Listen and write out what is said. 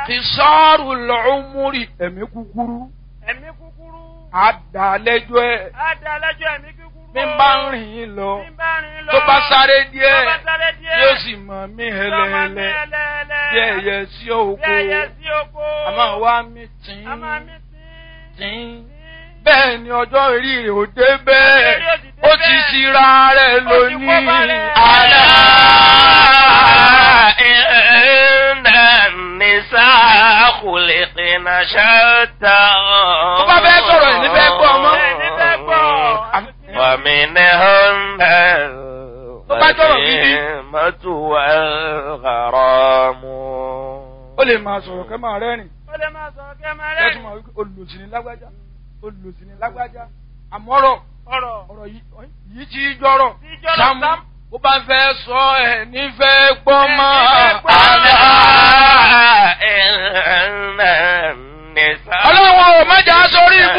kìsọ́ọ̀rù lọ́ọ́múrì ẹ̀mí kúkúrú ẹ̀mí kúkúrú. àdàlẹ́jọ́ ẹ̀ á da lẹ́jọ́ ẹ̀mí kúkúrú. bí n bá ń rìn yín lọ Bí n bá rìn lọ. tó bá sáré díẹ̀ Tó bá sáré díẹ̀. yóò sì mọ̀ mí Yóò máa mí hẹlẹ́hẹlẹ́ ẹlẹ́ẹ̀lẹ́. bí ẹyẹ sí Bí oko ẹyẹ sí oko. àmọ́ wá mi tìǹ A máa mí sí. tìǹ bẹ́ẹ̀ ni ọjọ́ orí rẹ̀ ò dé bẹ́ẹ̀ Ọjọ́ orí ò ó sì dé ti bẹ́ẹ̀. ṣira rẹ̀ Ó ti kó lónìí bá rẹ̀. àlá إن النساء خلقن شتى tó bá fẹ́ sọ̀rọ̀ ẹ̀ ní fẹ́ gbọ́ ọmọ. Ẹ̀ ní fẹ́ gbọ́. ومنهن Tó bá jọ̀rọ̀ gidi. الغنيمة والغرام ó lè máa sọ̀rọ̀ kẹ́ máa rẹ́rìn Ó lè máa sọ̀rọ̀ kí ẹ máa kẹ́ tún rẹ́rìn. máa wí pé olùsí ni lágbájá olùsí ni lágbájá àmọ́rọ̀ Ọ̀rọ̀. ọ̀rọ̀ yìí yìí tí í jọ̀rọ̀ Tí í jọ̀rọ̀, sámú Sam. bó bá fẹ́ sọ ẹ̀ nífẹ̀ẹ́ gbọ́ Ẹ̀ mọ́ nífẹ̀ẹ́ gbọ́. àlá. ألا إن النساء ọlọ́run ò mẹ́jà sórí ikú